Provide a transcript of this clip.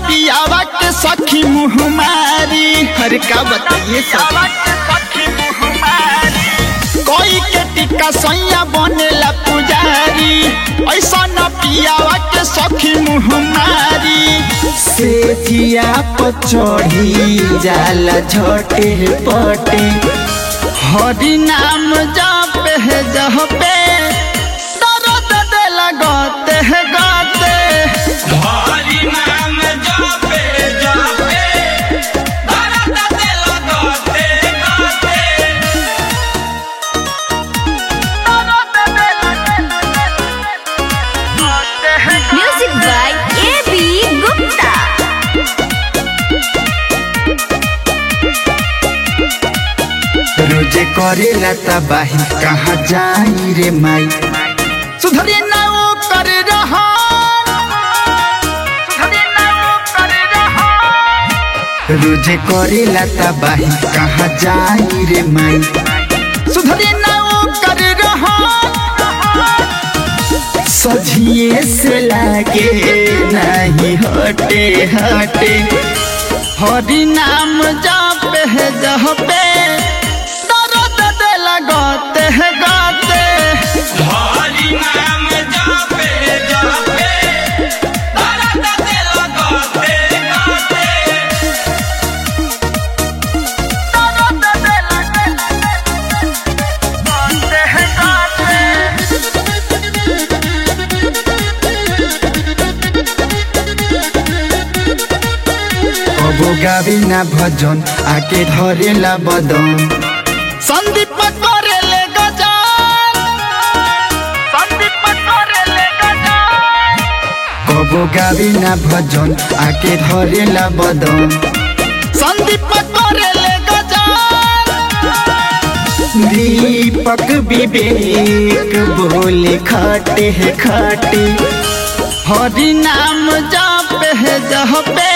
पियावा के सखी मुहमारी हर का बताइए सब कोई के टिक्का सैया बनेला पुजारी ऐसा न पियावा के सखी मुहमारी से जिया पचड़ी जाला झटे पटे हरि नाम जप है जहपे दर्द दिल गते है गते हरि नाम जपे जपे दर्द दिल गते गते Music by A.B. Gupta. रोजे करेला तबाही कहाँ जाई रे माई सुधरे ना वो कर रहा रोजे करेला तबाही कहाँ जाई रे माई सुधरे ना वो कर रहा सझिए से लागे नहीं हटे हटे हरि नाम जप है जहपे दर्द दिल गते है गते हरि नाम जपे जपे दर्द दिल गते गते कबो गावी ना भजन आके धरेला बदन संदीप करेले गजान संदीप करेले गजान कबो गावी ना भजन आके धरेला बदन संदीप करेले गजान दीपक विवेक बोले खाटे है खाटे हरि नाम जप है जहपे